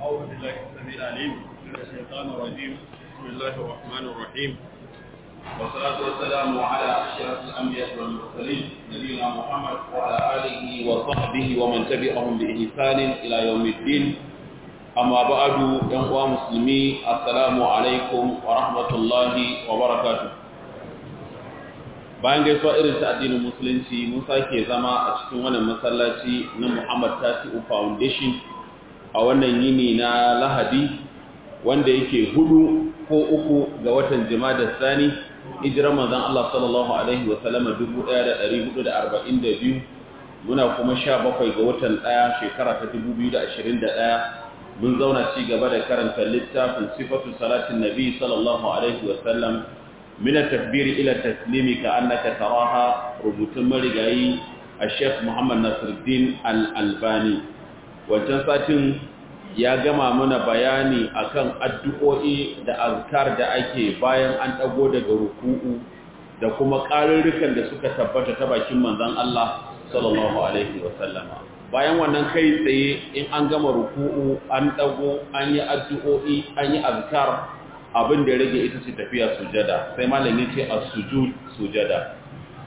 أعوذ بالله السميع العليم من الشيطان الرجيم بسم الله الرحمن الرحيم والصلاة والسلام على أشرف الأنبياء والمرسلين نبينا محمد وعلى آله وصحبه ومن تبعهم بإحسان إلى يوم الدين أما بعد ينقوى مسلمي السلام عليكم ورحمة الله وبركاته bayan gaisuwa irin ta addinin musulunci mun sake zama a cikin wannan masallaci na Muhammad Tasi'u Foundation a wannan yini na Lahadi wanda yake hudu ko uku ga watan Jumada Sani hijirar manzon Allah sallallahu alaihi wa sallama 1442 muna kuma 17 ga watan 1 shekara ta 2021 mun zauna ci gaba da karanta littafin sifatu salatin nabi sallallahu alaihi wa sallam من التكبير إلى التسليم كأنك تراها ربط مرقعي الشيخ محمد نصر الدين الألباني وجنسات ya gama mana bayani akan addu'o'i da azkar da ake bayan an dago daga ruku'u da kuma ƙarurrukan da suka tabbata ta bakin manzon Allah sallallahu alaihi wasallama bayan wannan kai tsaye in an gama ruku'u an dago an yi addu'o'i an yi azkar abin da ya rage ita ce tafiya sujada sai malam yace as-sujud sujada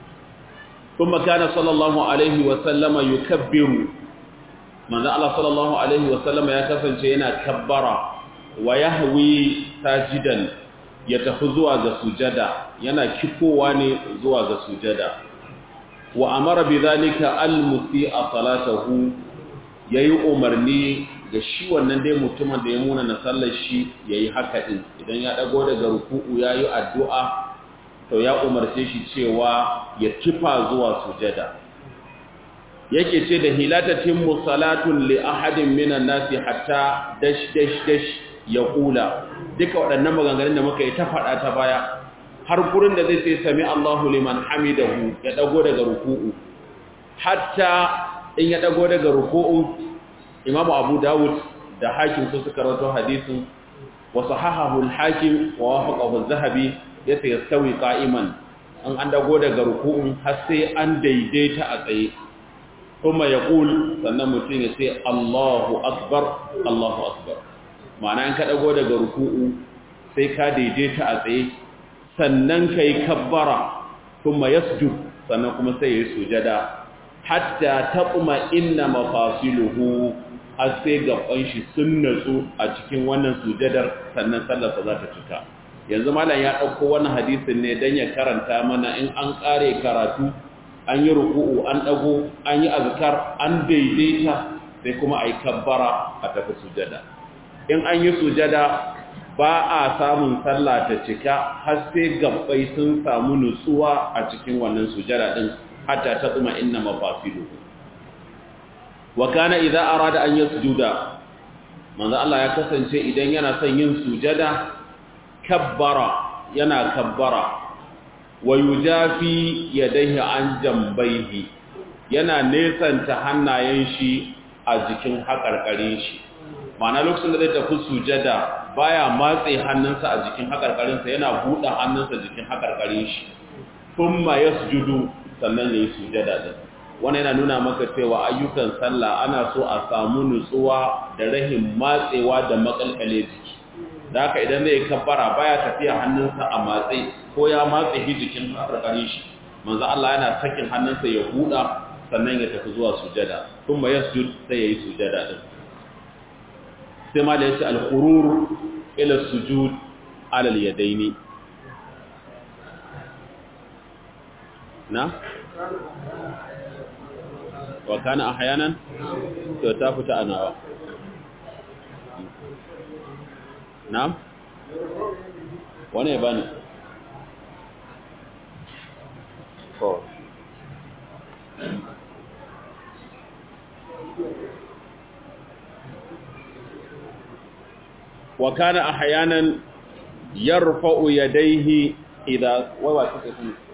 kuma kana sallallahu alaihi wa sallama yukabbiru manzo Allah sallallahu alaihi wa sallama ya kasance yana kabbara wa yahwi sajidan ya tafi zuwa ga sujada yana kifowa ne zuwa ga sujada wa amara bidhalika al-musi'a salatahu yayi umarni ga shi wannan dai mutumin da ya muna na sallar shi ya yi haka ɗin idan ya ɗago daga ruku'u ya yi addu'a to ya umarce shi cewa ya kifa zuwa sujada yake ce da hilatatin musalatun li ahadin minan nasi hatta dash dash dash ya kula duka waɗannan maganganun da muka yi ta faɗa ta baya har gurin da zai sai sami Allahu liman hamidahu ya ɗago daga ruku'u hatta in ya ɗago daga ruku'u imamu abu dawud da hakim su suka rawato hadisin wa sahahahu al-hakim wa wafaqahu az-zahabi yace yastawi qa'iman an an dago daga ruku'un har sai an daidaita a tsaye kuma yaqul sannan mutum ya ce Allahu akbar Allahu akbar ma'ana in ka dago daga ruku'u sai ka daidaita a tsaye sannan kai kabbara kuma yasjud sannan kuma sai ya sujada hatta taqma inna mafasiluhu har sai gaban shi sun natsu a cikin wannan sujadar sannan sallarsa za ta cika yanzu malam ya ɗauko wannan hadisin ne don ya karanta mana in an ƙare karatu an yi ruku'u an ɗago an yi azkar an daidaita sai kuma a yi kabbara a tafi sujada in an yi sujada ba a samun sallah ta cika har sai gabbai sun samu nutsuwa a cikin wannan sujada ɗin hatta ta tsuma inna mafasiluhu wa kana idza arada an yasjuda manzo Allah ya kasance idan yana son yin sujada kabbara yana kabbara wa yujafi yadayhi an jambaihi yana nesanta hannayen shi a jikin hakarkarin shi ma'ana lokacin da zai tafi sujada baya matse hannunsa a jikin hakarkarinsa yana buɗe hannunsa jikin hakarkarin shi thumma yasjudu sannan yayi sujada din wani yana nuna maka cewa ayyukan sallah ana so a samu nutsuwa da rahin matsewa da makalkale jiki da haka idan zai kabbara baya tafiya hannunsa a matse ko ya matse shi jikin karkare shi manzo Allah yana sakin hannunsa ya buɗa sannan ya tafi zuwa sujada kuma yasjud sai yayi sujada din sai ma da yace al-khurur ila sujud ala al-yadaini na wa kana ahyanan to ta fita anawa na'am wane bani ko wa kana ahyanan yarfa'u yadayhi idha wa wa take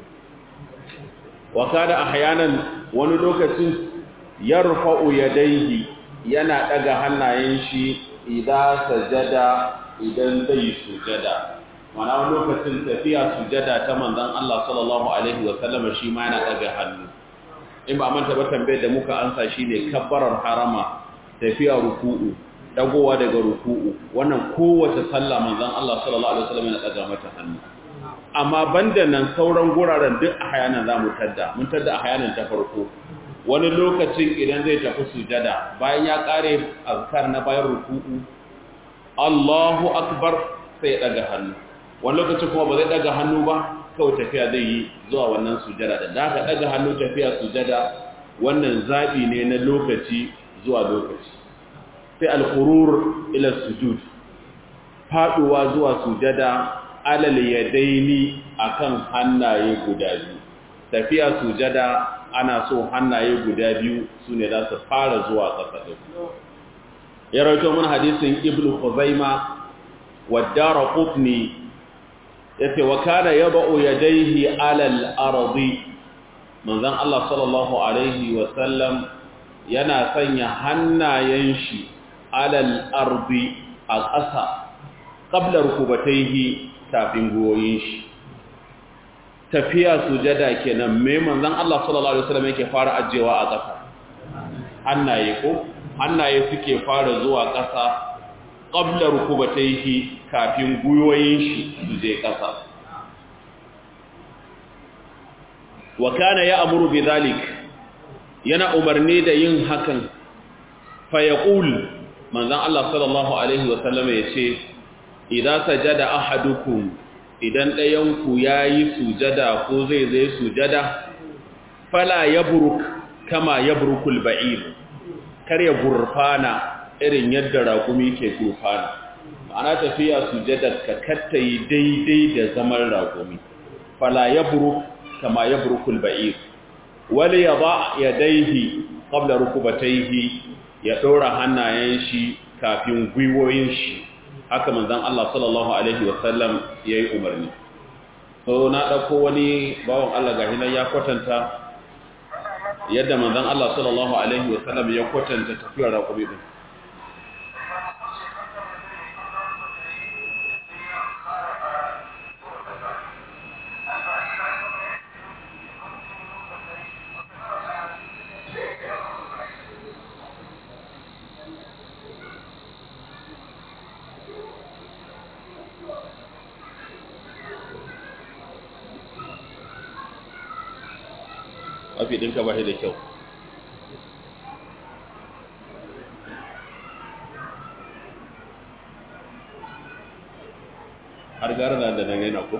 wa kana ahyanan wani lokacin yarfa'u yadayhi yana daga hannayen shi idan sajada idan zai sujada mana wani lokacin tafiya sujada ta manzon Allah sallallahu alaihi wa sallam shi ma yana daga hannu in ba manta ba tambayar da muka ansa shine kabbarar harama tafiya ruku'u dagowa daga ruku'u wannan kowace sallah manzon Allah sallallahu alaihi wasallam yana daga mata hannu amma banda nan sauran guraren duk a hayanan zamu tadda mun tadda a hayanan ta farko wani lokacin idan zai tafi sujada bayan ya kare azkar na bayan ruku'u Allahu akbar sai ya daga hannu wani lokacin kuma ba zai daga hannu ba kawai tafiya zai yi zuwa wannan sujada da da ka daga hannu tafiya sujada wannan zabi ne na lokaci zuwa lokaci sai al-qurur ila sujud faduwa zuwa sujada alal yadaini akan hannaye guda biyu tafiya sujada ana so hannaye guda biyu sune za su fara zuwa ƙasa din ya rawaito mun hadisin ibnu khuzaima wa darqutni yace wa kana yad'u yadayhi alal ardi manzon Allah sallallahu alaihi wa sallam yana sanya hannayen shi alal ardi a ƙasa qabla rukubatayhi kafin goyin shi tafiya sujada kenan me manzon Allah sallallahu alaihi wasallam yake fara ajewa a ƙasa hannaye ko hannaye suke fara zuwa ƙasa qabla rukubatayhi kafin guyoyin shi su je ƙasa wa kana ya'muru bidhalik yana umarni da yin hakan fa yaqul manzon Allah sallallahu alaihi wasallam yace idza sajada ahadukum idan ɗayan ku yayi sujada ko zai zai sujada fala yabruk kama yabrukul ba'ir kar ya gurfana irin yadda raƙumi ke gurfana ma'ana tafiya sujadar ka kattayi daidai da zaman raƙumi fala yabruk kama yabrukul ba'ir wali yada yadayhi qabla rukubatayhi ya ɗora hannayen shi kafin gwiwoyin shi haka manzon Allah sallallahu alaihi wasallam yayi umarni so na dauko wani bawon Allah ga hinan ya kwatanta yadda manzon Allah sallallahu alaihi wasallam ya kwatanta tafiyar raƙumi din mafi ɗinka ba shi da kyau har gara na da nan yana ko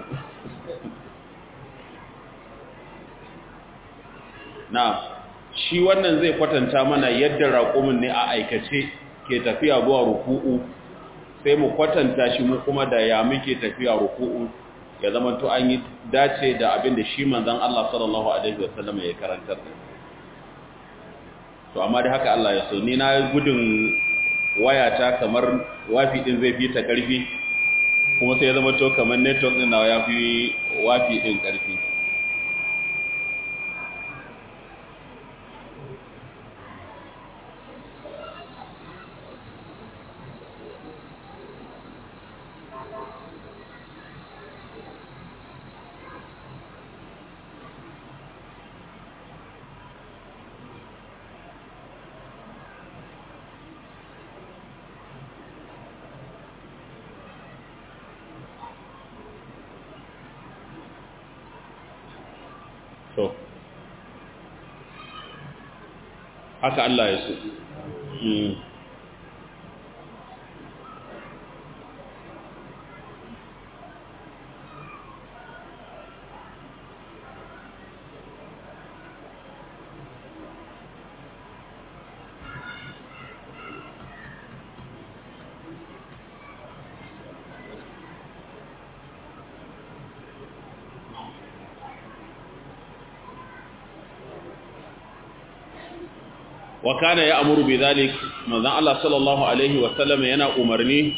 na shi wannan zai kwatanta mana yadda raƙumin ne a aikace ke tafiya zuwa ruku'u sai mu kwatanta shi mu kuma da ya muke tafiya ruku'u ya zama to an yi dace da abin da shi manzon Allah sallallahu alaihi wasallam ya karantar to amma da haka Allah ya so ni na gudun wayata kamar wafi din zai fi ta karfi kuma sai ya zama to kamar network din nawa ya fi wafi din karfi to haka Allah ya so wa kana ya amuru bi zalik manzon Allah sallallahu alaihi wa sallam yana umarni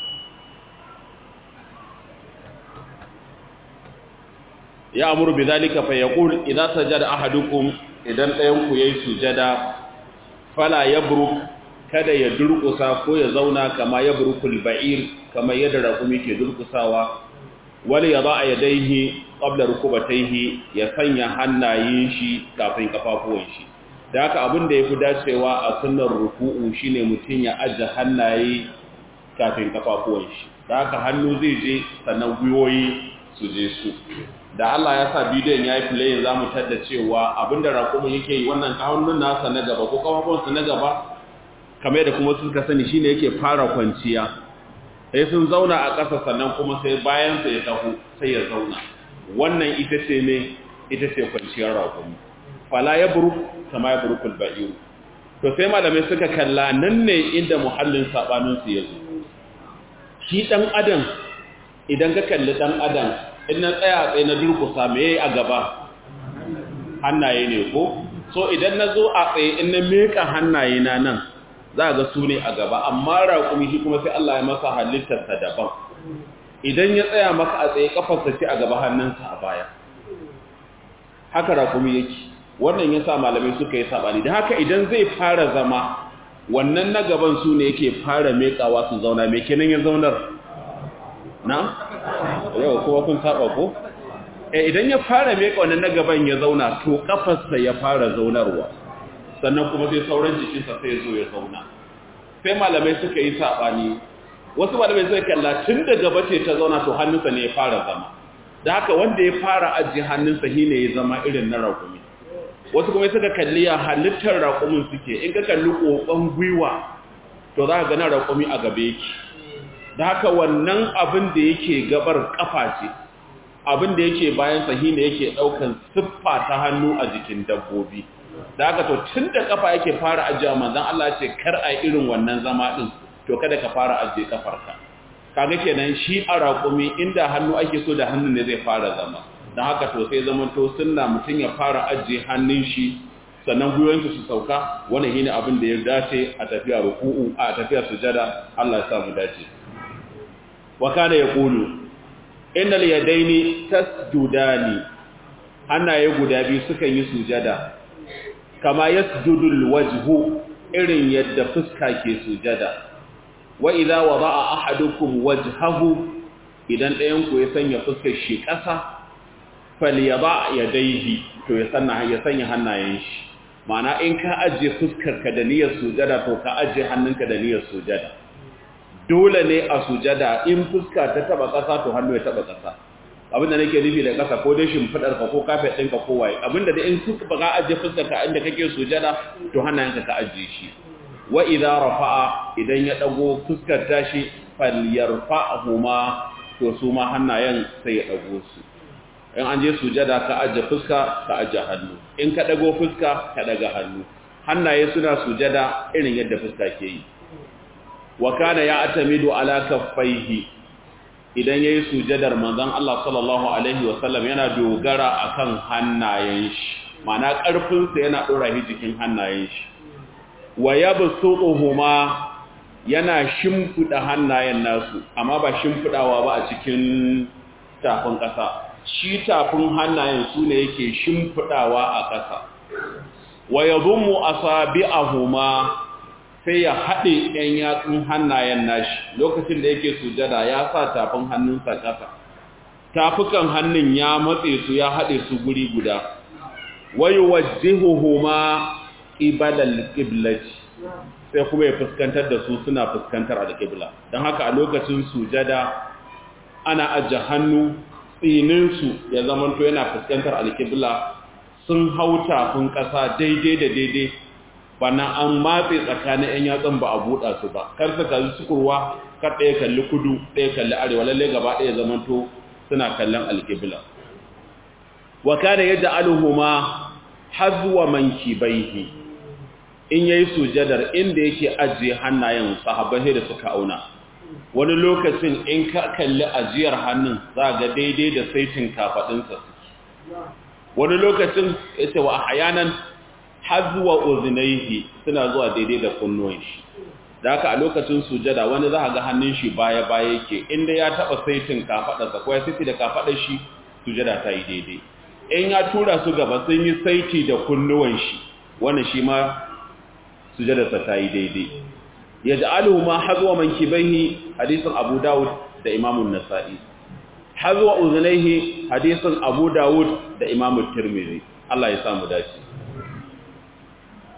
ya amuru bi zalika fa yaqul idza sajada ahadukum idan ɗayan ku yayi sujada fala yabruk kada ya durƙusa ko ya zauna kama yabrukul ba'ir kama yadda raƙumi ke durƙusawa wal yada yadayhi qabla rukubatayhi ya sanya hannayen shi kafin kafafuwan shi da haka abin da ya fi dacewa a sunnar ruku'u shine mutum ya ajiye hannaye kafin kafafuwan shi da haka hannu zai je sannan gwiwoyi su je su da Allah ya sa bidiyon ya yi filayin za mu tadda cewa abinda raƙumin yake yi wannan hannun nasa na gaba ko kafafuwansa na gaba kamar da kuma suka sani shine yake fara kwanciya sai sun zauna a ƙasa sannan kuma sai bayansa ya taho sai ya zauna wannan ita ce ne ita ce kwanciyar raƙumi fala ya buru kama ya buru kulba'iru to sai malamai suka kalla nan ne inda muhallin saɓaninsu ya zo shi ɗan adam idan ka kalli ɗan adam in na tsaya tsaye na durkusa me a gaba hannaye ne ko so idan na zo a tsaye in na meka hannaye na nan za ga su ne a gaba amma raƙumi shi kuma sai Allah ya masa halittarsa daban idan ya tsaya maka a tsaye kafarsa ce a gaba hannunsa a baya haka raƙumi yake wannan ya sa malamai suka yi saɓani da haka idan zai fara zama wannan na gaban su ne yake fara mekawa su zauna mai kenan ya zaunar na? yau kuma kun saba ko? e idan ya fara meka wannan na gaban ya zauna to kafarsa ya fara zaunarwa sannan kuma sai sauran jikinsa sai zo ya zauna sai malamai suka yi saɓani wasu malamai suka kalla tun da gaba ce ta zauna to hannunsa ne ya fara zama da haka wanda ya fara ajiye hannunsa shi ne ya zama irin na raƙumi wasu kuma suka kalli ya halittar raƙumin suke in ka kalli ƙoƙon gwiwa to za ka gana raƙumi a gabe yake da haka wannan abin da yake gabar ƙafa ce abin da yake bayan sahi ne yake ɗaukan siffa ta hannu a jikin dabbobi da haka to tun da ƙafa yake fara ajiye manzan Allah ce kar a irin wannan zama ɗin to kada ka fara ajiye ƙafarka kaga kenan shi a raƙumi inda hannu ake so da hannu ne zai fara zama don haka to sai zaman to sunna mutum ya fara ajiye hannun shi sannan gwiwansu su sauka wannan shine abin da ya dace a tafiya ruku'u a tafiya sujada Allah ya samu dace wa kana yaqulu innal yadaini tasjudani hannaye guda biyu sukan yi sujada kama yasjudul wajhu irin yadda fuska ke sujada wa idza wada'a ahadukum wajhahu idan ɗayan ku ya sanya fuskar shi ƙasa falyaba yadayhi to ya sanna ya sanya hannayen shi ma'ana in ka ajiye fuskar ka da niyyar sujada to ka ajiye hannunka da niyyar sujada dole ne a sujada in fuska ta taba ƙasa to hannu ya taba ƙasa abinda nake nufi da ƙasa ko dai shimfidar ka ko kafet ɗinka ko waye abinda da in fuska ba ka ajiye fuskar ka inda kake sujada to hannayenka ka ajiye shi wa idza rafa'a idan ya dago fuskar tashi falyarfa'huma to su ma hannayen sai ya dago su in an je sujada ka aje fuska ka aje hannu in ka dago fuska ka daga hannu hannaye suna sujada irin yadda fuska ke yi wa kana ya atamidu ala kaffaihi idan yayi sujadar manzon Allah sallallahu alaihi wasallam yana dogara akan hannayen shi ma'ana karfin sa yana dora shi jikin hannayen shi wa yabsutuhuma yana shimfida hannayen nasu amma ba shimfidawa ba a cikin tafin ƙasa shi tafin hannayen su ne yake shimfidawa a ƙasa wa yadhummu asabi'ahuma sai ya haɗe ɗan yatsun hannayen nashi lokacin da yake sujada ya sa tafin hannunsa ƙasa tafukan hannun ya matse su ya haɗe su guri guda wa yuwajjihuhuma qibalal qiblati sai kuma ya fuskantar da su suna fuskantar alƙibla don haka a lokacin sujada ana ajiye hannu tsininsu ya zamanto yana fuskantar alƙibla sun hau tafin ƙasa daidai da daidai bana an matse tsakanin 'yan yatsun ba a buɗa su ba kar su kalli sukurwa kar ɗaya kalli kudu ɗaya kalli arewa lalle gaba ɗaya zamanto suna kallon alƙibla wa kana yadda aluhuma hazwa mankibaihi in yayi sujadar inda yake ajiye hannayen sahabbai da suka auna wani lokacin in ka kalli ajiyar hannun za ga daidai da saitin kafadinsa wani lokacin yace wa ahyanan hazwa uznaihi suna zuwa daidai da kunnuwan shi da haka a lokacin sujada wani za ga hannun shi baya baya yake inda ya taba saitin kafadarsa ko ya siti da kafadar shi sujada ta yi daidai in ya tura su gaba sun yi saiti da kunnuwan shi wannan shi ma sujadarsa ta yi daidai ya ja'aluhu ma hazwa mankibaihi hadisin Abu Dawud da Imam nasai hazwa uzunaihi hadisin Abu Dawud da Imam Tirmidhi Allah ya samu dace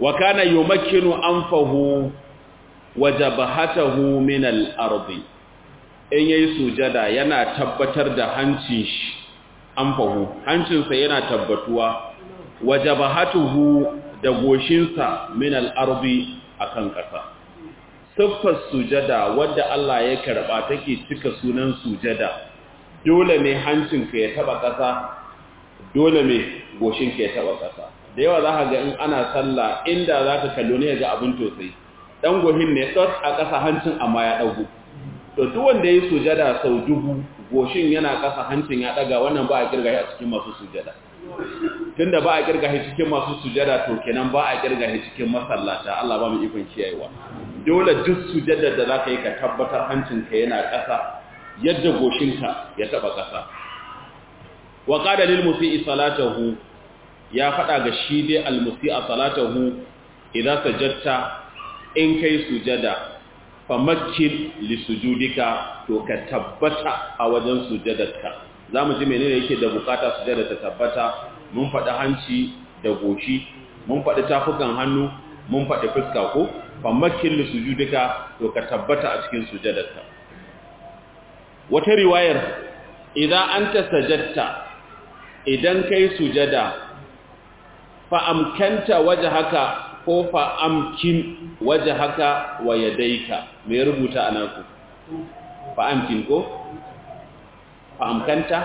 wa kana yumakkinu anfahu wa jabhatahu min al-ardi in yayi sujada yana tabbatar da hancin shi anfahu hancinsa yana tabbatuwa wa jabhatuhu da goshinsa min al-ardi akan ƙasa siffar sujada wadda Allah ya karba take cika sunan sujada dole ne hancinka ya taba ƙasa dole ne goshinka ya taba ƙasa da yawa za ka ga in ana sallah inda za ka kallo ne ga abin tosai dan gohin ne tsot a ƙasa hancin amma ya ɗagu to duk wanda ya yi sujada sau dubu goshin yana ƙasa hancin ya ɗaga wannan ba a kirga shi a cikin masu sujada tunda ba a kirga shi cikin masu sujada to kenan ba a kirga shi cikin masallata Allah ba mu ikon kiyayewa dole duk sujada da za ka yi ka tabbatar hancinka yana ƙasa yadda goshinka ya taɓa ƙasa wa qala lil musii salatahu ya faɗa ga shi dai al musii salatahu idan sajadta in kai sujada famakkin lisujudika to ka tabbata a wajen sujadarka za mu ji menene yake da bukata sujada ta tabbata mun faɗi hanci da goshi mun faɗi tafukan hannu mun faɗi fuska ko famakkin lisujudika to ka tabbata a cikin sujadarka wata riwayar idan anta sajadta idan kai sujada fa amkanta wajhaka ko fa amkin wajhaka wa yadayka me rubuta anaku fa amkin ko fa amkanta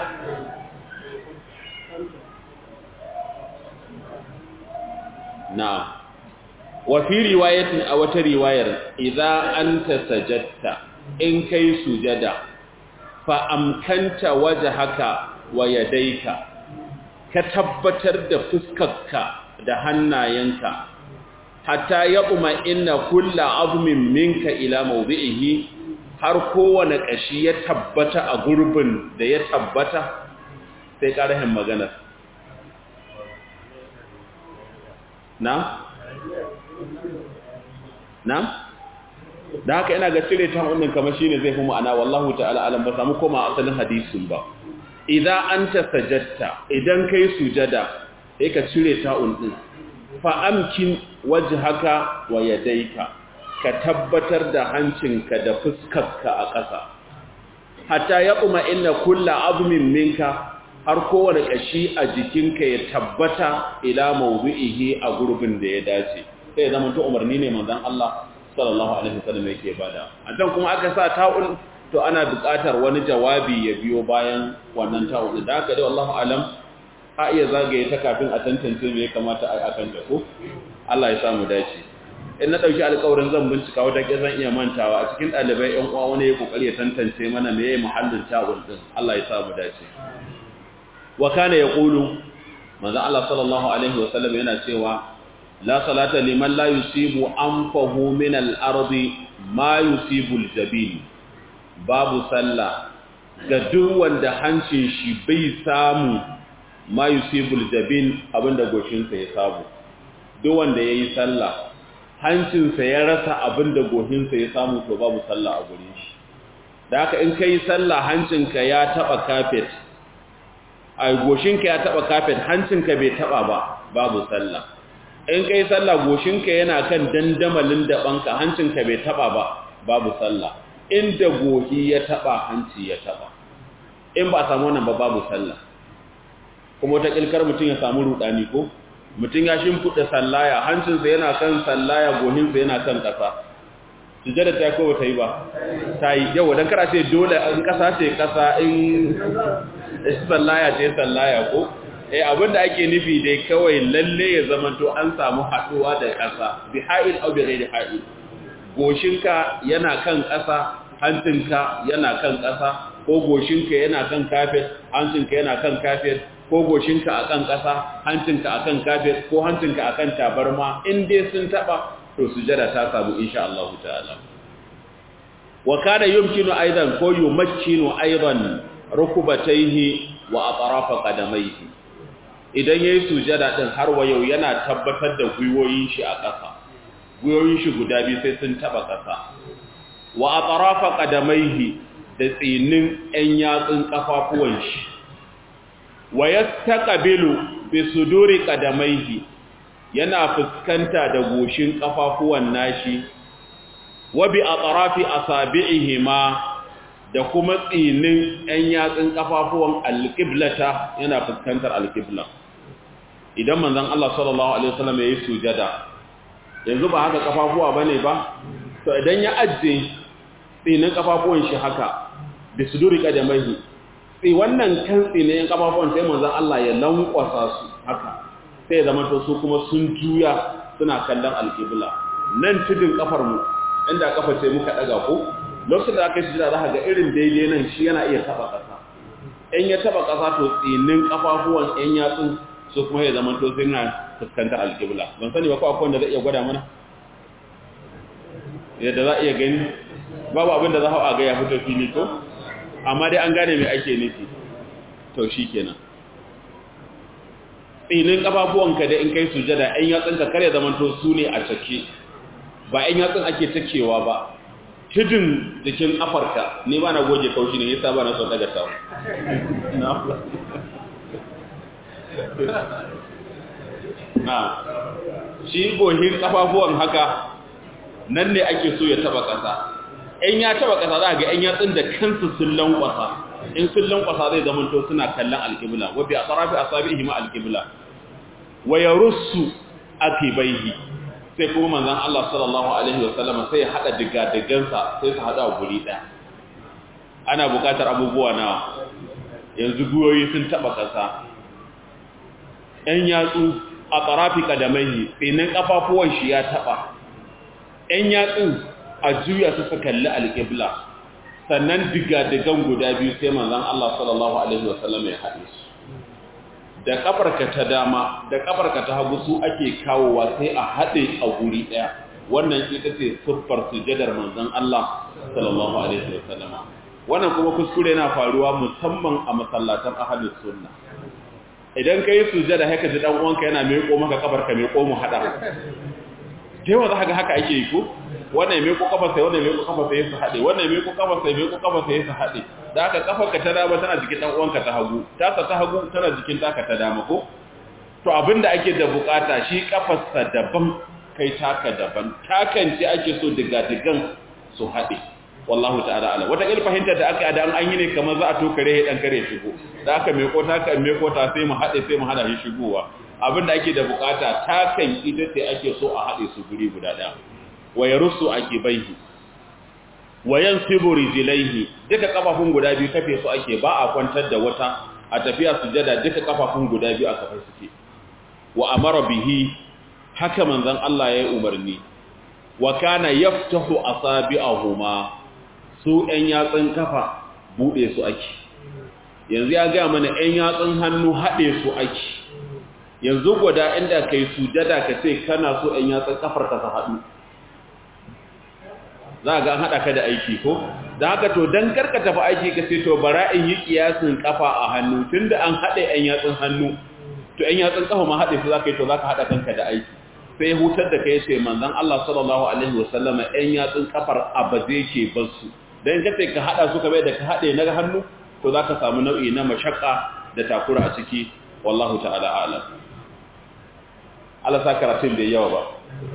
na'am wa fi riwayatin a wata riwayar idza anta sajadta in kai sujada fa amkanta wajhaka wa yadayka ka tabbatar da fuskarka da hannayenka hatta ya kuma inna kulla azmin minka ila mawdi'ihi har kowane kashi ya tabbata a gurbin da ya tabbata sai karahin magana na na da haka ina ga cire ta wannan kamar shine zai fi ma'ana wallahu ta'ala alam ba samu koma asalin hadisin ba idan anta sajadta idan kai sujada sai ka cire ta'un din fa'amkin waje haka wa yadaika ka tabbatar da hancinka da fuskarka a ƙasa hatta ya kuma inna kulla azumin minka har kowane ƙashi a jikinka ya tabbata ila mawdu'ihi a gurbin da ya dace sai ya zama to umarni ne manzon Allah sallallahu alaihi wasallam yake bada a dan kuma aka sa ta'un to ana buƙatar wani jawabi ya biyo bayan wannan ta'un da haka dai wallahi alam a iya zagaye ta kafin a tantance me ya kamata a akan ta ko Allah ya samu dace in na dauki alƙawarin zan bincika wata ke zan iya mantawa a cikin ɗalibai ƴan uwa wani ya kokari ya tantance mana me yayi muhallin ta'un din Allah ya samu dace wa kana yaqulu manzo Allah sallallahu alaihi wasallam yana cewa la salata liman la yusibu anfahu min al-ardi ma yusibu al-jabil babu sallah ga duk wanda hancin shi bai samu ma yusibul jabin abinda goshinsa ya samu duk wanda yayi sallah hancinsa ya rasa abinda goshinsa ya samu to babu sallah a gurin shi da haka in kai sallah hancinka ya taba kafet ai goshinka ya taba kafet hancinka bai taba ba babu sallah in kai sallah goshinka yana kan dandamalin da banka hancinka bai taba ba babu sallah inda gohi ya taba hanci ya taba in ba samu wannan ba babu sallah kuma wata kilkar mutum ya samu rudani ko mutum ya shimfiɗa sallaya hancinsa yana kan sallaya gohinsa yana kan ƙasa sujada ta ko ta yi ba ta yi yau don kara ce dole in ƙasa ce ƙasa in sallaya ce sallaya ko eh abinda ake nufi dai kawai lalle ya zama to an samu haɗuwa da ƙasa bi ha'il au bi ghairi ha'il goshinka yana kan ƙasa hancinka yana kan ƙasa ko goshinka yana kan kafet hancinka yana kan kafet ko goshinka a kan ƙasa hancinka a kan kafet ko hancinka a kan tabarma in dai sun taɓa to sujada ta samu insha Allah ta'ala wa kana yumkinu aidan ko yumakkinu aidan rukubatayhi wa atrafa qadamayhi idan yayi sujada din har wa yau yana tabbatar da gwiwoyin shi a ƙasa gwiwoyin shi guda biyu sai sun taba ƙasa wa atrafa qadamayhi da tsinin ɗan yatsun kafafuwan shi wa yastaqbilu bi suduri qadamayhi yana fuskanta da goshin kafafuwan nashi wa bi atrafi asabi'ihima da kuma tsinin ɗan yatsun kafafuwan alqiblata yana fuskantar alqibla idan manzon Allah sallallahu alaihi wasallam yayi sujada yanzu ba haka kafafuwa bane ba to idan ya ajje tsinin kafafuwan shi haka bi suduri qadamaihi sai wannan kan tsinin kafafuwan sai manzon Allah ya lankwasa su haka sai zama to su kuma sun juya suna kallon alqibla nan tudin kafar mu inda kafa sai muka daga ko lokacin da aka yi sujada za ga irin daidai nan shi yana iya taba kasa in ya taba kasa to tsinin kafafuwan yan yatsun su kuma ya zama to suna fuskantar alƙibla ban sani ba ko akwai wanda zai iya gwada mana yadda za a iya gani babu abin da za a ga ya fito fili ko amma dai an gane mai ake nufi to shi kenan tsinin kafafuwanka da in kai sujada yan yatsun ka kare zaman to su ne a cake ba yan yatsun ake takewa ba tudun jikin afarka ne ba na goge kaushi ne yasa ba na son daga tawo na shi gohin kafafuwan haka nan ne ake so ya taba kasa in ya taba kasa za ga yan yatsun da kansu sun lankwasa in sun lankwasa zai zama to suna kallon alƙibla wa bi atrafi asabihi ma alƙibla wa yarussu akibaihi sai kuma manzon Allah sallallahu alaihi wasallam sai ya hada digadigansa sai su hada guri ɗaya ana buƙatar abubuwa na yanzu guyoyi sun taba kasa ‘yan yatsu a tsarafi ƙadamai tsinin ƙafafuwan shi ya taɓa, ‘yan yatsun a juya su kalli alƙibla, sannan digadigan guda biyu sai manzan Allah sallallahu Alaihi wasallam ya haɗe su. Da ƙafarka ta dama, da ƙafarka ta hagu su ake kawowa sai a haɗe a guri ɗaya, wannan ita ce siffar sujadar manzan Allah sallallahu Alaihi wasallam. Wannan kuma kuskure na faruwa musamman a masallatan ahalin sunna. idan ka yi sujada haka ji dan uwanka yana meko maka kabar ka meko mu hada kewa za ga haka ake yi ko wannan meko kafar sai wannan meko kafar sai su hade wannan meko kafar sai meko kafar sai su hade da haka kafar ka ta dama tana jikin dan uwanka ta hagu ta ta hagu tana jikin taka ta dama ko to abinda ake da bukata shi kafar sa daban kai taka daban takan ce ake so diga digan su hade wallahu ta'ala ala wata il fahimtar da aka da an yi ne kamar za a to kare dan kare shigo da aka me kota ka me kota sai mu hade sai mu hada shi shigowa abinda ake da bukata takan ita ce ake so a hade su guri guda daya wa yarussu akibaihi wa yansibu rijlaihi duka kafafun guda biyu kafe su ake ba a kwantar da wata a tafiya sujada duka kafafun guda biyu a kafa suke wa amara bihi haka manzon Allah ya yi umarni wa kana yaftahu asabi'ahuma su ‘yan yatsun kafa buɗe su ake yanzu ya gaya mana ‘yan yatsun hannu haɗe su ake yanzu gwada inda kai sujada ka ce kana so ‘yan yatsun kafar ka sa haɗu za a ga an haɗa ka da aiki ko da haka to don karka tafi aiki ka ce to bara in yi ƙiyasin kafa a hannu tun da an haɗe ‘yan yatsun hannu to ‘yan yatsun kafa ma haɗe su za ka yi to za ka haɗa kanka da aiki sai hutar da kai ce manzan Allah sallallahu Alaihi wasallama ‘yan yatsun kafar abaze ke basu don ka ka haɗa su ka bai da ka haɗe na hannu to za ka samu nau'i na mashakka da takura a ciki wallahu ta'ala alam Allah sa karatun bai yawa ba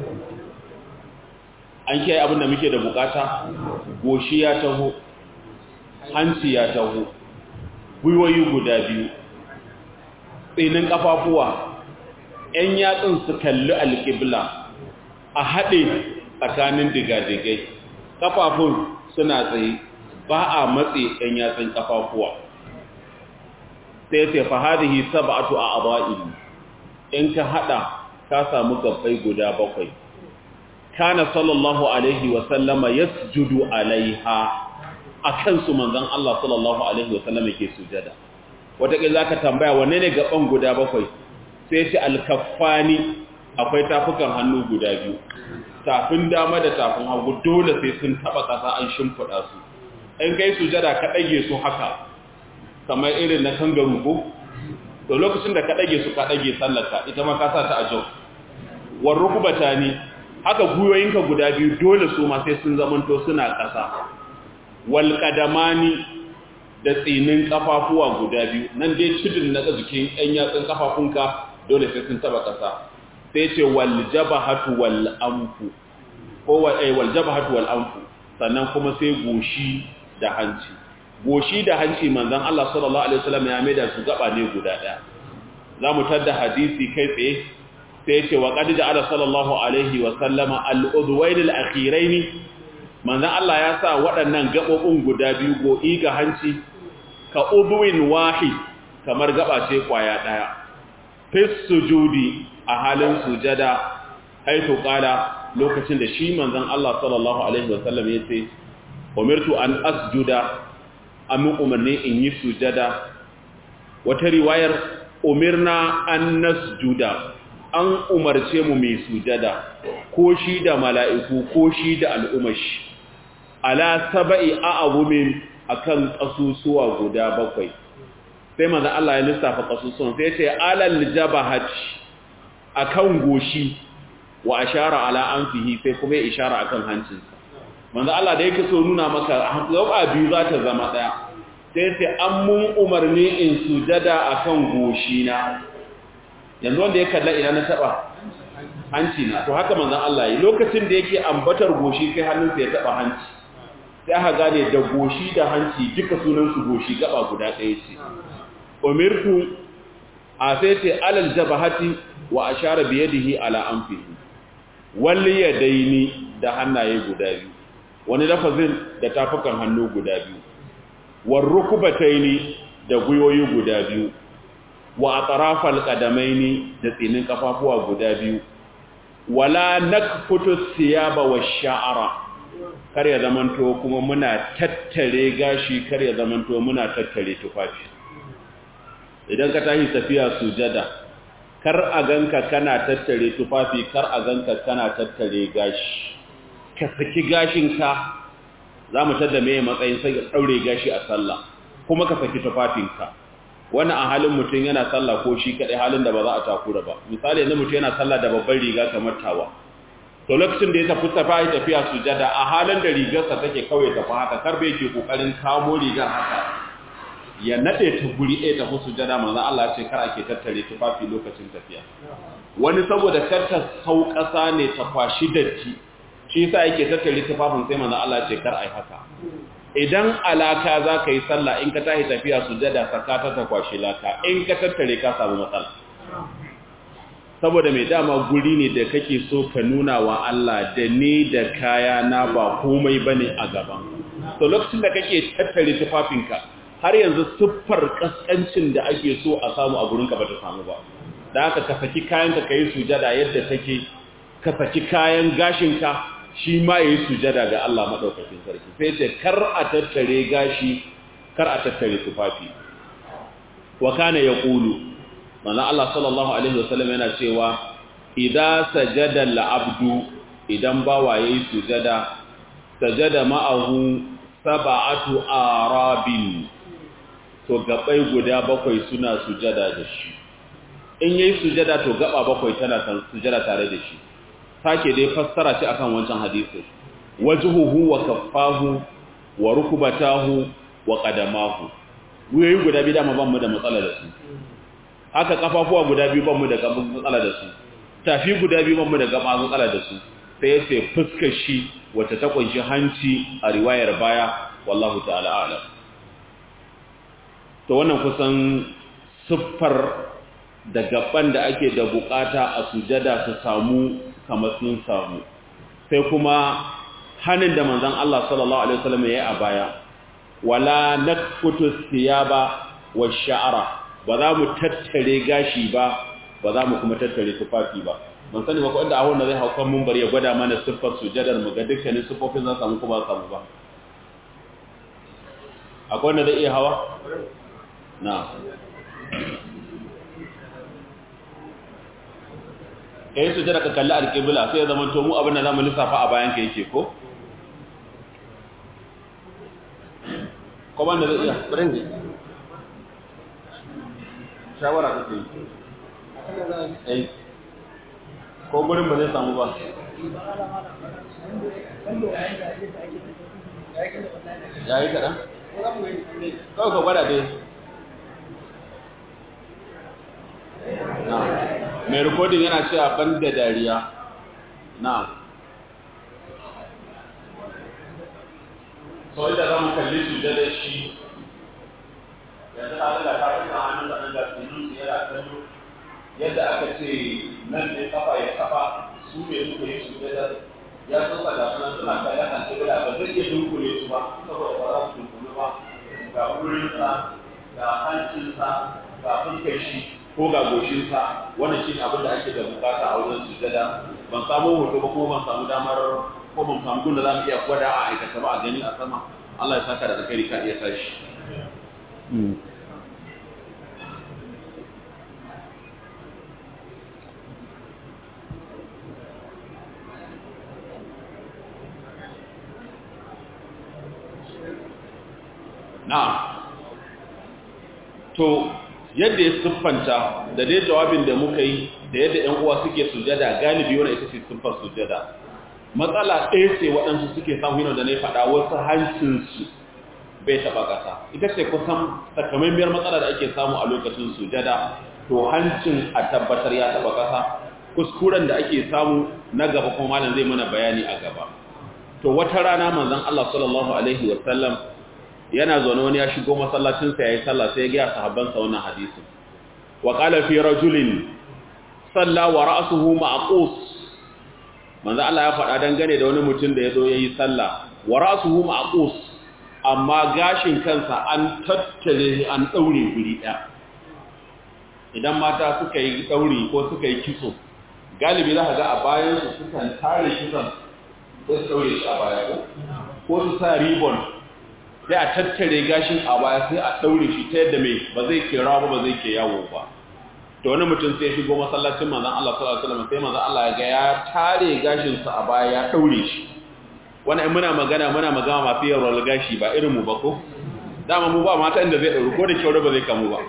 an kiyaye abin da muke da bukata goshi ya taho hanci ya taho gwiwoyi guda biyu tsinin kafafuwa ‘yan yatsun su kalli alƙibla a haɗe tsakanin digadigai kafafun suna tsaye ba a matse ‘yan yatsun kafafuwa sai ce fahadihi saba'atu a aba'ili in ka haɗa ka samu gabbai guda bakwai kana sallallahu alaihi wasallama ya sujudu alaiha a kansu manzan Allah sallallahu alaihi wasallama ke sujada wataƙil za ka tambaya wane ne gaban guda bakwai sai ce alkafani akwai tafukan hannu guda biyu tafin dama da tafin hagu dole sai sun taba kasa an shimfiɗa su in kai sujada ka ɗage su haka kamar irin na kangaru ko to lokacin da ka ɗage su ka ɗage sallaka ita ma ka sa ta a jau war rukubata ne haka guyoyinka guda biyu dole su ma sai sun zamanto suna ƙasa wal qadamani da tsinin kafafuwa guda biyu nan dai cidin na jikin ɗan yatsun kafafunka dole sai sun taba ƙasa sai ce wal jabahatu wal anfu ko wal jabahatu wal anfu sannan kuma sai goshi da hanci goshi da hanci manzon Allah sallallahu alaihi wasallam ya maida su gaba ne guda daya zamu tadda hadisi kai tsaye sai ce wa qad ja'ala sallallahu alaihi wasallama al-udwayn al-akhirayn manzon Allah ya sa waɗannan gabobin guda biyu go'i ga hanci ka udwin wahid kamar gaba ce kwaya daya fis sujudi a halin sujada haitu qala lokacin da shi manzon Allah sallallahu alaihi wasallam ya ce umirtu an asjuda amin umarni in yi sujada wata riwayar umirna an nasjuda an umarce mu mai sujada ko shi da mala'iku ko shi da al'umashi ala saba'i a'abumin akan kasusuwa guda bakwai sai manzo Allah ya lissafa kasusuwan sai ce alal jabahati akan goshi wa ashara ala anfihi sai kuma ya ishara akan hancinsa manzo Allah da yake so nuna maka gaba biyu za ta zama daya sai sai an mun umarni in sujada akan goshi na yanzu wanda ya kalla ina na taba hanci na to haka manzon Allah yi lokacin da yake ambatar goshi sai hannunsa ya taba hanci sai aka gane da goshi da hanci duka sunan su goshi gaba guda ɗaya ce umirtu a sai ce alal jabahati wa ashara bi yadihi ala anfihi wal yadaini da hannaye guda biyu wani lafazin da tafukan hannu guda biyu war rukubataini da guyoyi guda biyu wa atrafal qadamaini da tsinin kafafuwa guda biyu wala nakfutu siyaba wash-sha'ra kar ya zamanto kuma muna tattare gashi kar ya zamanto muna tattare tufafi idan ka tashi tafiya sujada kar a ganka kana tattare tufafi kar a ganka kana tattare gashi ka saki gashinka za mu tada mai matsayin sai daure gashi a sallah kuma ka saki tufafinka wannan a halin mutum yana sallah ko shi kadai halin da ba za a takura ba misali yanzu mutum yana sallah da babban riga kamar tawa to lokacin da ya tafi tafi tafiya sujada a halin da rigarsa take kawai tafi haka karbe yake kokarin kamo rigar haka ya nade ta guri ɗaya tafi sujada manzo Allah ce kar ake tattare tufafi lokacin tafiya wani saboda karta sauƙasa ne ta kwashi datti shi yasa yake tattare tufafin sai manzo Allah ce kar ai haka idan alaka za ka yi sallah in ka tahi tafiya sujada saka ta ta kwashi laka in ka tattare ka samu matsala saboda mai dama guri ne da kake so ka nuna wa Allah da ni da kaya na ba komai bane a gaban to lokacin da kake tattare tufafinka har yanzu siffar kaskancin da ake so a samu a gurinka ba ta samu ba da haka ka saki kayanka ka yi sujada yadda take ka saki kayan gashinka shi ma ya yi sujada ga Allah maɗaukakin sarki sai ce kar a tattare gashi kar a tattare tufafi wa kana ya ƙulu mana Allah sallallahu Alaihi wasallam yana cewa idan sajada la'abdu idan bawa ya yi sujada sajada ma'ahu saba'atu arabin to gabai guda bakwai suna sujada da shi in yayi sujada to gaba bakwai tana sujada tare da shi sake dai fassara shi akan wancan hadisi wajhuhu wa kaffahu wa rukbatahu wa qadamahu wuyoyi guda biyu dama ban mu da matsala da su haka kafafuwa guda biyu ban mu da matsala da su tafi guda biyu ban mu da gaba matsala da su sai ya ce fuskar shi wacce ta kunshi hanci a riwayar baya wallahu ta'ala a'lam to wannan kusan siffar da gaban da ake da bukata a sujada su samu kamar sun samu sai kuma hannun da manzon Allah sallallahu alaihi wasallam yayi a baya wala nakfutu thiyaba wash-sha'ra ba za mu tattare gashi ba ba za mu kuma tattare tufafi ba ban sani ba ko inda ahon da zai haukan mun bari ya gwada mana siffar sujadar mu ga dukkanin siffofin za samu kuma samu ba akwai wanda zai iya hawa na kai sujada ka kalli alƙibla sai ya zama to mu abin da zamu lissafa a bayan ka yake ko ko ban da zai iya burin ji shawara kake yi eh ko gurin ba zai samu ba ya yi kaɗan? kawai ka gwada dai na mai rikodin yana cewa ban da dariya na so inda za mu kalli su da da shi yanzu ta daga ta rika hannun da ɗan gasinin su yana kallo yadda aka ce nan ne kafa ya kafa su ne suka yi su da ya tsotsa da suna suna kayan hanci da ba zai iya dunkule su ba saboda ba za su dunkule ba ga wurinsa ga hancinsa ga fuskar shi ko ga goshinsa wannan shi abin da ake da bukata a wajen sujada ban samu hoto ba kuma ban samu damar ko ban samu gun da za mu iya gwada a aikata ba a gani a sama Allah ya saka da zakari ka iya tashi na'am to yadda ya siffanta da dai jawabin da muka yi da yadda ‘yan uwa suke sujada galibi wani ita ce siffar sujada matsala ɗaya ce waɗansu suke samu yana da na faɗa wasu hancinsu bai taɓa ƙasa ita ce kusan takamaimiyar matsala da ake samu a lokacin sujada to hancin a tabbatar ya taɓa ƙasa kuskuren da ake samu na gaba kuma malam zai mana bayani a gaba to wata rana manzon Allah sallallahu alaihi wa sallam yana zaune wani ya shigo masallacinsa ya yi sallah sai ya gaya sahabbansa wannan hadisin wa qala fi rajulin salla wa ra'suhu ma'qus manzo Allah ya faɗa dangane da wani mutum da ya zo yayi sallah wa ra'suhu ma'qus amma gashin kansa an tattare shi an daure guri ɗaya idan mata suka yi dauri ko suka yi kitso galibi za ka ga a bayan su sukan tare kitson sai su daure shi a baya ko ko su sa ribbon sai a tattare gashin a baya sai a daure shi ta yadda mai ba zai ke rawa ba zai ke yawo ba to wani mutum sai shigo masallacin manzon Allah sallallahu alaihi wasallam sai manzon Allah ya ga ya tare gashin sa a baya ya daure shi wannan muna magana muna magana masu yawan gashi ba irin mu ba ko dama mu ba mata inda zai daure ko da kyau ba zai kamu ba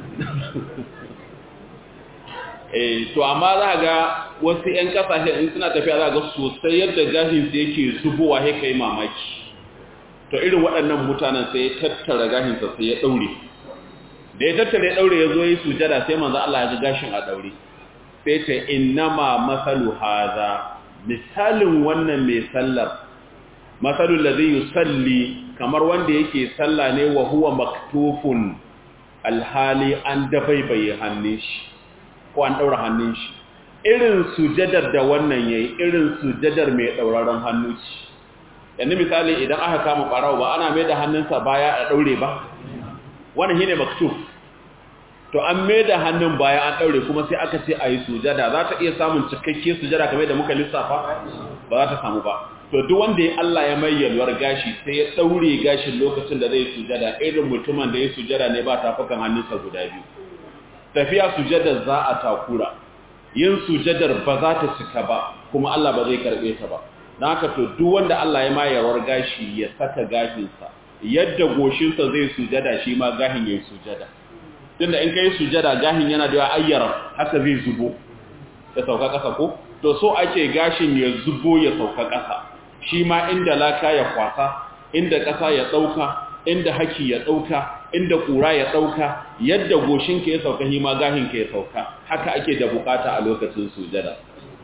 eh to amma za ga wasu ƴan kasashe in suna tafiya za ga sosai yadda gashin su yake zubowa sai kai mamaki to irin waɗannan mutanen sai ya tattara gashinsa sai ya ɗaure da ya tattara ya ɗaure ya zo yi sujada sai manzo Allah ya ga gashin a ɗaure sai ce innama masalu haza misalin wannan mai sallar masalul ladhi yusalli kamar wanda yake salla ne wa huwa maktufun alhali an dabaibaye hannun shi ko an ɗaura hannun shi irin sujadar da wannan yayi irin sujadar mai ɗauraron hannu ce yanzu misali idan aka kama ɓarawo ba ana mai da hannunsa baya a ɗaure ba wani shi ne maktuf to an mai da hannun baya an ɗaure kuma sai aka ce a yi sujada za ta iya samun cikakke sujada kamar da muka lissafa ba za ta samu ba to duk wanda ya Allah ya mai yalwar gashi sai ya ɗaure gashin lokacin da zai sujada irin mutumin da ya sujada ne ba tafukan hannunsa guda biyu tafiya sujadar za a takura yin sujadar ba za ta cika ba kuma Allah ba zai karɓe ta ba don haka to duk wanda Allah ya mayarwar gashi ya saka gashinsa yadda goshinsa zai sujada shi ma gahin ya yi sujada tunda in ka yi sujada gahin yana da ayyara haka zai zubo ya sauka ƙasa ko to so ake gashin ya zubo ya sauka ƙasa shi ma inda laka ya kwasa inda ƙasa ya ɗauka inda haki ya ɗauka inda ƙura ya ɗauka yadda goshinka ya sauka shi ma gahinka ya sauka haka ake da bukata a lokacin sujada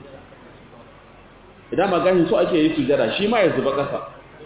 idan magahin so ake yi sujada shi ma ya zuba ƙasa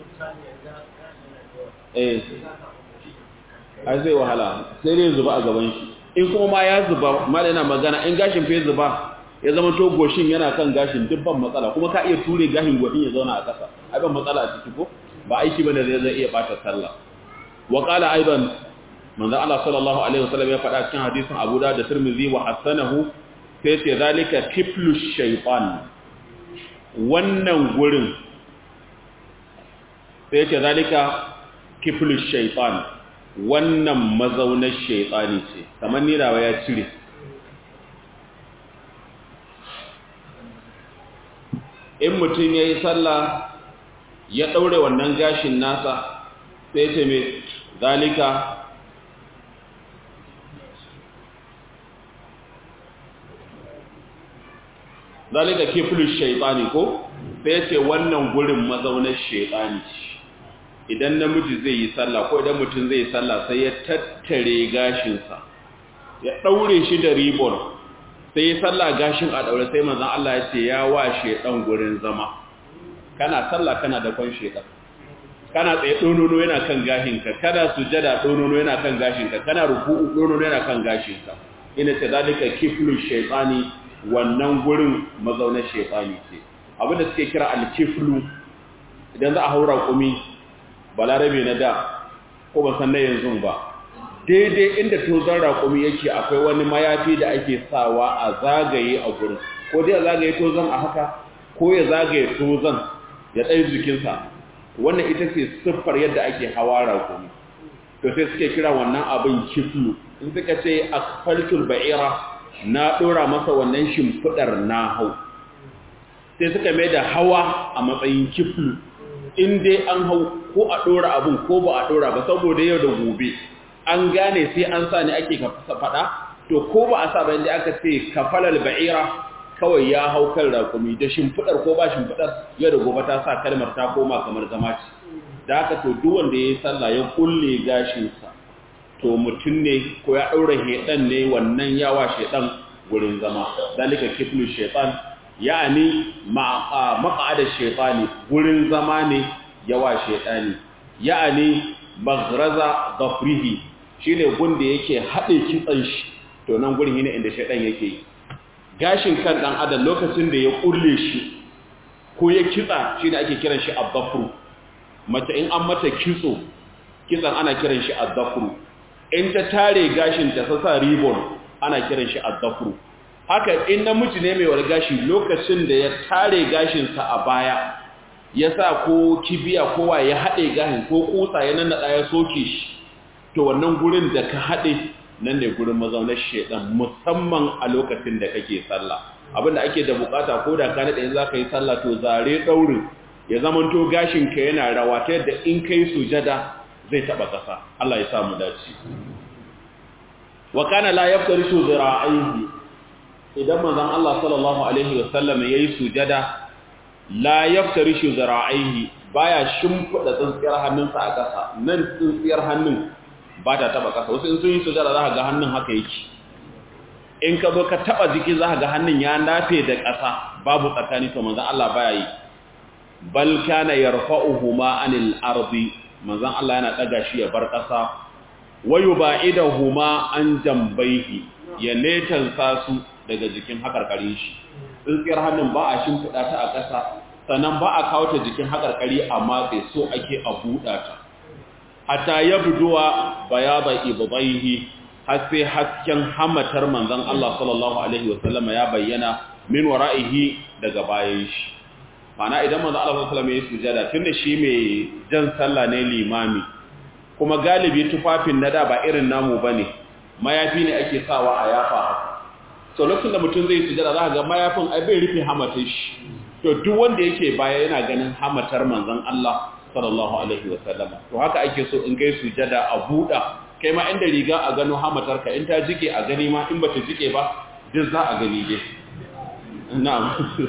eh ai zai wahala sai dai zuba a gaban shi in kuma ma ya zuba ma yana magana in gashin fa zuba ya zama to goshin yana kan gashin dubban matsala kuma ka iya ture gashin goshin ya zauna a ƙasa ai ban matsala a ciki ko ba aiki bane da zai iya bata sallah wa qala aidan manzo Allah sallallahu alaihi wasallam ya faɗa cikin hadisin Abu Dawud da Tirmidhi wa hasanahu sai ce zalika kiflu shaytan wannan gurin sai ce zalika kiflu shaytan wannan mazaunar shaytani ce kamar ni rawa ya cire in mutum ya yi sallah ya ɗaure wannan gashin nasa sai ce mai zalika zalika kiflu shaytani ko sai ce wannan gurin mazaunar shaytani idan namiji zai yi sallah ko idan mutum zai yi sallah sai ya tattare gashinsa ya daure shi da ribbon sai ya sallah gashin a daure sai manzon Allah ya ce ya wa shedan gurin zama kana sallah kana da kwan shedan kana tsaye donono yana kan gashinka kana sujada donono yana kan gashinka kana ruku'u donono yana kan gashinka ina ce zalika kiflu shaytani wannan gurin mazaunar shaytani ce abinda suke kira al-kiflu idan za a haura kumi balarabe na da ko ban san na yanzu ba daidai inda tozon raƙumi yake akwai wani mayafi da ake sawa a zagaye a gurin ko dai a zagaye tozon a haka ko ya zagaye tozon ya ɗaya jikinsa wannan ita ce siffar yadda ake hawa raƙumi to sai suke kira wannan abin kiflu in suka ce asfaltul ba'ira na ɗora masa wannan shimfiɗar na hau sai suka mai da hawa a matsayin kiflu in dai an hau ko a ɗora abin ko ba a ɗora ba saboda yau da gobe an gane sai an sa ne ake faɗa to ko ba a sa ba inda aka ce kafalal ba'ira kawai ya hau kan rakumi da shimfiɗar ko ba shimfiɗar yau da gobe ta sa kalmar ta koma kamar zama ce da haka to duk wanda ya yi sallah ya kulle gashinsa to mutum ne ko ya ɗaura heɗan ne wannan yawa sheɗan gurin zama dalika kiflu shaitan ya'ani maq'ada shaytani gurin zama ne yawa shaytani ya'ani maghraza dhafrihi shine gunda yake hade kitsan shi to nan gurin ne inda shaytan yake yi gashin kan dan adam lokacin da ya kulle shi ko ya kitsa shine ake kiran shi ad-dhafru mace in an mata kitso kitsan ana kiran shi ad-dhafru in ta tare gashin ta sasa ribbon ana kiran shi ad-dhafru haka in namiji ne mai wargashi lokacin da ya tare gashinsa a baya ya sa ko kibiya kowa ya haɗe gashin ko kusa ya nannaɗa ya soke shi to wannan gurin da ka haɗe nan ne gurin mazaunar shaidan musamman a lokacin da kake sallah abinda ake da bukata ko da ka naɗe za ka yi sallah to zare ɗaurin ya zamanto gashinka yana rawa ta yadda in ka yi sujada zai taɓa ƙasa Allah ya samu dace wa kana la yaftarishu zira'aihi idan manzon Allah sallallahu alaihi wasallam yayi sujada la yaftarishu zira'aihi baya shimfida tsintsiyar hannunsa a ƙasa nan tsintsiyar hannun ba ta taba ƙasa wasu in sun yi sujada za ka ga hannun haka yake in ka zo ka taba jiki za ka ga hannun ya nafe da ƙasa babu tsakani to manzon Allah baya yi bal kana yarfa'uhuma anil ardi manzon Allah yana daga shi ya bar ƙasa wayu ba'idahuma an jambaihi ya netansa su daga jikin hakarkari shi tsintsiyar hannun ba a shimfiɗa ta a ƙasa sannan ba a kawo ta jikin hakarkari a matse so ake a buɗa ta hatta ya buduwa bayaba ibadaihi har sai hasken hamatar manzon Allah sallallahu alaihi wasallama ya bayyana min wara'ihi daga bayan shi mana idan manzon Allah sallallahu alaihi wasallam ya sujada tunda shi mai jan sallah ne limami kuma galibi tufafin na da ba irin namu bane mayafi ne ake sawa a yafa haka so lokacin da mutum zai sujada za ga mayafin ai bai rufe hamatar shi to duk wanda yake baya yana ganin hamatar manzon Allah sallallahu alaihi wasallam to haka ake so in kai sujada a buɗa kai ma inda riga a gano hamatar ka in ta jike a gani ma in bata jike ba duk za a gani dai na'am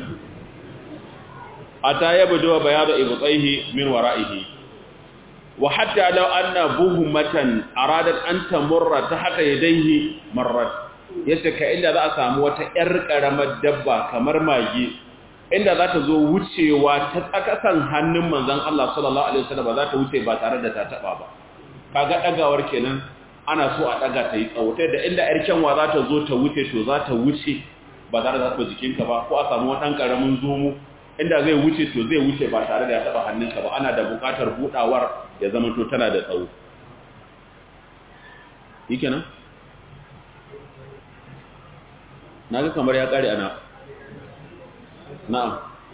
ata yabdu bayadu ibtaihi min wara'ihi wa hatta law anna buhmatan aradat an tamurra tahta yadayhi marrat yace ka inda za a samu wata yar karamar dabba kamar mage inda za ta zo wucewa ta tsakasan hannun manzon Allah sallallahu alaihi wasallam ba za ta wuce ba tare da ta taba ba kaga dagawar kenan ana so a daga ta yi tsawo da inda yar kyanwa za ta zo ta wuce to za ta wuce ba tare da ta jikinka ba ko a samu wani karamin zomo inda zai wuce to zai wuce ba tare da ya taba hannunka ba ana da bukatar budawar ya zama to tana da tsawo yake nan na ga kamar ya kare ana na'am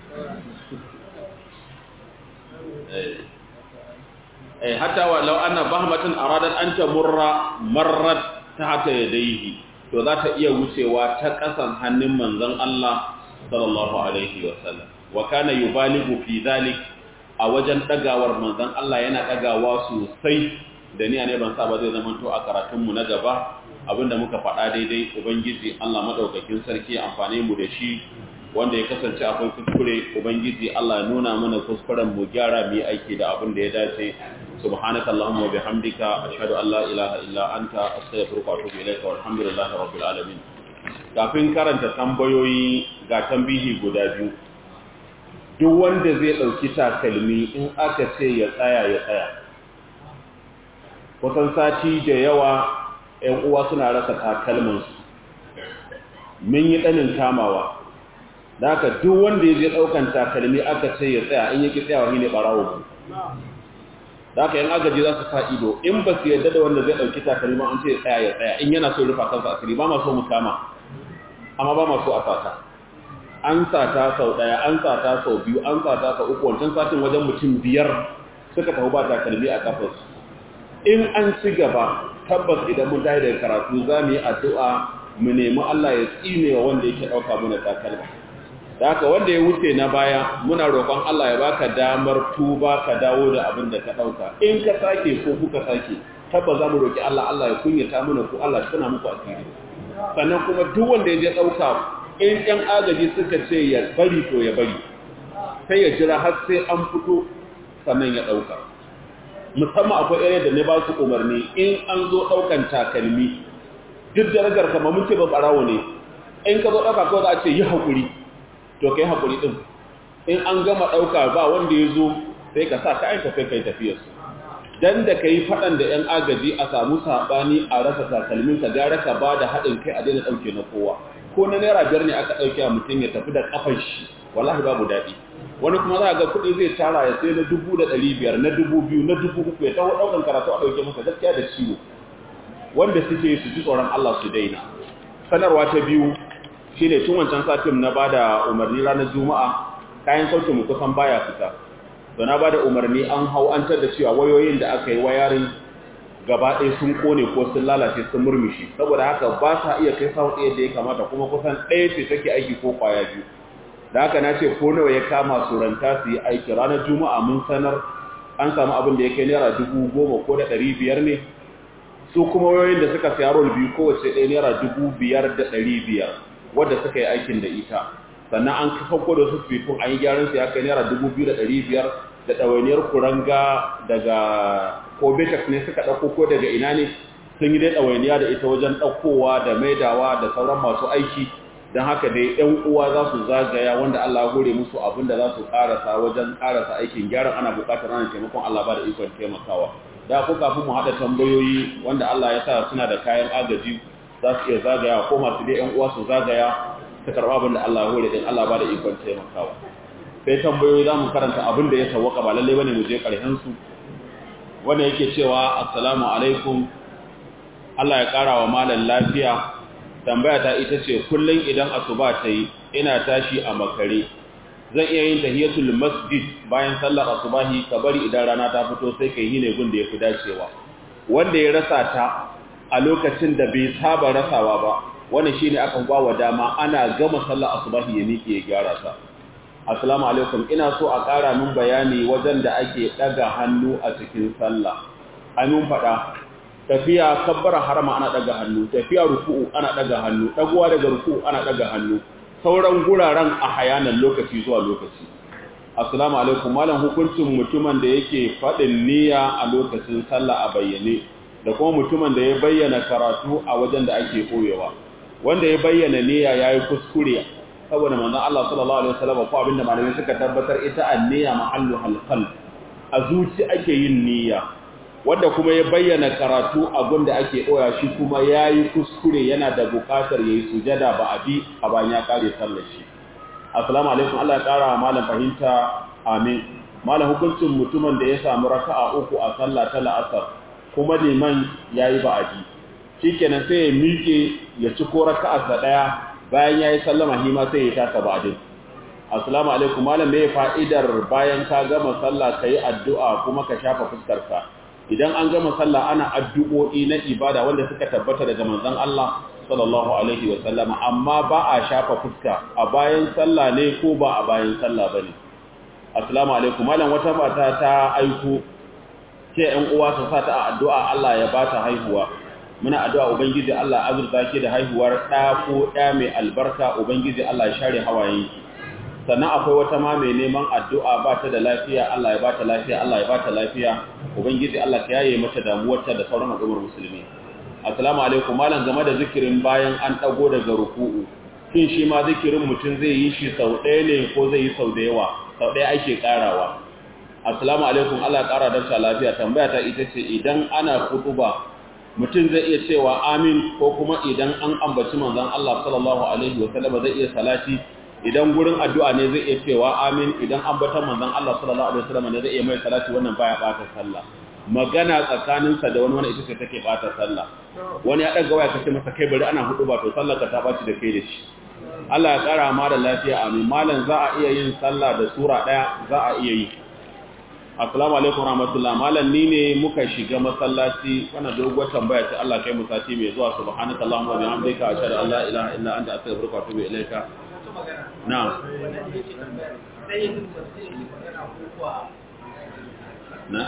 eh hatta wa law anna bahmatan aradat an tamurra marrat tahta yadayhi to za ta iya wucewa ta kasan hannun manzon Allah sallallahu alaihi wasallam wa kana yubaligu fi dhalik a wajen dagawar manzon Allah yana dagawa sosai da ni ne ban saba zai zama to a karatun mu na gaba abinda muka faɗa daidai ubangiji Allah madaukakin sarki amfane mu da shi wanda ya kasance akwai kuskure ubangiji Allah ya nuna mana kuskuren mu gyara mu yi aiki da abin da ya dace subhanaka allahumma wa bihamdika ashhadu an la ilaha illa anta astaghfiruka wa atubu ilayka walhamdulillahi rabbil alamin kafin karanta tambayoyi ga tambihi guda biyu duk wanda zai ɗauki takalmi in aka ce ya tsaya ya tsaya kusan sati da yawa ‘yan uwa suna rasa takalmansu mun yi ɗanin kamawa da aka duk wanda ya je ɗaukan takalmi aka ce ya tsaya in yake tsayawa shi ne ɓarawo da aka yan agaji za su sa ido in ba su yadda da wanda zai ɗauki takalmi an ce ya tsaya ya tsaya in yana so rufa kansa asiri ba ma so mu kama amma ba ma so a sata an sata sau ɗaya an sata sau biyu an sata sau uku wancan satin wajen mutum biyar suka tafi ba takalmi a kafarsu in an ci gaba tabbas idan mun tayi daga karatu za mu yi addu'a mu nemi Allah ya tsine wa wanda yake ɗauka mana takalma da haka wanda ya wuce na baya muna roƙon Allah ya baka damar tuba ka dawo da abin da ka ɗauka in ka sake ko kuka sake tabbas za mu roƙi Allah Allah ya kunyata mana ku Allah shi muku asiri sannan kuma duk wanda ya je ɗauka in ƴan agaji suka ce ya bari to ya bari sai ya jira har sai an fito sannan ya ɗauka musamman akwai area da ne ba su umarni in an zo ɗaukan takalmi duk darajar kama mun ce ba ɓarawo ne in ka zo ɗauka kawai za a ce yi haƙuri to ka yi haƙuri ɗin in an gama ɗauka ba wanda ya zo sai ka sa kayan ka sai ka yi tafiyarsu dan da ka yi faɗan da ‘yan agaji a samu saɓani a rasa takalmin ka gara ka ba da haɗin kai a daina ɗauke na kowa ko na naira biyar ne aka ɗauke a mutum ya tafi da ƙafan shi wallahi babu daɗi wani kuma za a ga kuɗi zai tara ya sai na dubu da ɗari biyar na dubu biyu na dubu uku ya taho ɗaukan karatu a ɗauke masa gaskiya da ciwo wanda suke su ji tsoron Allah su daina sanarwa ta biyu shine tun wancan satin na bada umarni ranar juma'a kayan sautin mu kusan baya fita to na bada umarni an hau an tar da cewa wayoyin da aka yi wayarin gaba ɗaya sun kone ko sun lalace sun murmushi saboda haka ba sa iya kai sawu ɗaya da ya kamata kuma kusan ɗaya ce take aiki ko kwaya biyu da haka na ce ko nawa ya kama su ranta su yi aiki ranar juma'a mun sanar an samu abin da ya kai naira dubu goma ko da ɗari biyar ne su kuma wayoyin da suka siya rol biyu kowace ɗaya naira dubu biyar da ɗari biyar wadda suka yi aikin da ita sannan an kauko da su fifin an yi gyaran su ya kai naira dubu biyu da ɗari biyar da ɗawainiyar kuranga daga ko betex ne suka ɗauko ko daga ina ne sun yi dai ɗawainiya da ita wajen ɗaukowa da maidawa da sauran masu aiki don haka dai ‘yan uwa za su zagaya wanda Allah ya hore musu abin da za su ƙarasa wajen ƙarasa aikin gyaran ana buƙatar ana taimakon Allah ba da ikon taimakawa da ku kafin mu haɗa tambayoyi wanda Allah ya sa suna da kayan agaji za su iya zagaya ko masu dai ‘yan uwa su zagaya su karɓa abin da Allah ya hore din Allah ba da ikon taimakawa sai tambayoyi za mu karanta abin da ya sawwaka ba lallai bane mu je ƙarshen su wanda yake cewa assalamu alaikum Allah ya ƙara wa malam lafiya tambaya ta ita ce kullum idan asuba ta yi ina tashi a makare zan iya yin tahiyatul masjid bayan sallar asubahi ka bari idan rana ta fito sai kai hine gun da yafi dacewa wanda ya rasa ta a lokacin da bai saba rasawa ba wannan shine akan ba wa dama ana gama sallar asubahi ya miƙe ya gyara ta assalamu alaikum ina so a ƙara min bayani wajen da ake ɗaga hannu a cikin sallah amin faɗa tafiya kabbara harama ana daga hannu tafiya ruku'u ana daga hannu dagowa daga ruku'u ana daga hannu sauran guraren a hayanan lokaci zuwa lokaci assalamu alaikum malam hukuncin mutumin da yake fadin niyya a lokacin sallah a bayyane da kuma mutumin da ya bayyana karatu a wajen da ake koyewa wanda ya bayyana niyya yayi kuskure saboda manzon Allah sallallahu alaihi wasallam ko abinda malamai suka tabbatar ita an-niyya mahallu halqal a zuci ake yin niyya wanda kuma ya bayyana karatu abin da ake ɗoya shi kuma ya yi kuskure yana da buƙatar ya yi sujada ba a bi a bayan ya ƙare sallar shi assalamu alaikum Allah ya ƙara wa malam fahimta amin malam hukuncin mutumin da ya samu raka'a uku a sallah ta la'asar kuma liman ya yi ba'adi shikenan sai ya miƙe ya ci ko raka'arsa ɗaya bayan ya yi sallama hima sai ya taka ba'adin assalamu alaikum malam me fa'idar bayan ka gama sallah ka yi addu'a kuma ka shafa fuskarka idan an gama sallah ana addu'o'i na ibada wanda suka tabbata daga manzon Allah sallallahu alaihi wa sallama amma ba a shafa fuska a bayan sallah ne ko ba a bayan sallah bane assalamu alaikum malam wata mata ta aiko ce ɗan uwa su sa ta a addu'a Allah ya bata haihuwa muna addu'a ubangiji Allah azurta ki da haihuwar ɗa ko ɗa mai albarka ubangiji Allah ya share hawayenki sannan akwai wata ma mai neman addu'a ba ta da lafiya Allah ya ba ta lafiya Allah ya ba ta lafiya ubangiji Allah ka yaye mata damuwarta da sauran al'ummar musulmi assalamu alaikum malam game da zikirin bayan an dago daga ruku'u shin shi ma zikirin mutum zai yi shi sau ɗaya ne ko zai yi sau da yawa sau ɗaya ake karawa assalamu alaikum Allah ƙara da lafiya tambaya ta ita ce idan ana kutuba mutum zai iya cewa amin ko kuma idan an ambaci manzon Allah sallallahu alaihi wasallam zai iya salati idan gurin addu'a ne zai iya cewa amin idan ambatan manzon Allah sallallahu alaihi wasallam ne zai iya mai salati wannan baya bata sallah magana tsakaninsa da wani wani ita ce take bata sallah wani ya daga waya kace masa kai bari ana hudu ba to sallar ka ta baci da kai da shi Allah ya kara ma da lafiya amin malam za a iya yin sallah da sura daya za a iya yi assalamu alaikum rahmatullah malam ni ne muka shiga masallaci wannan doguwar tambaya ce Allah kai mu sati mai zuwa subhanaka allahumma wa bihamdika ashhadu an la ilaha illa anta astaghfiruka wa atubu ilaika na'am na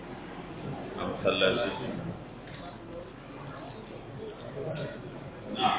na masallaci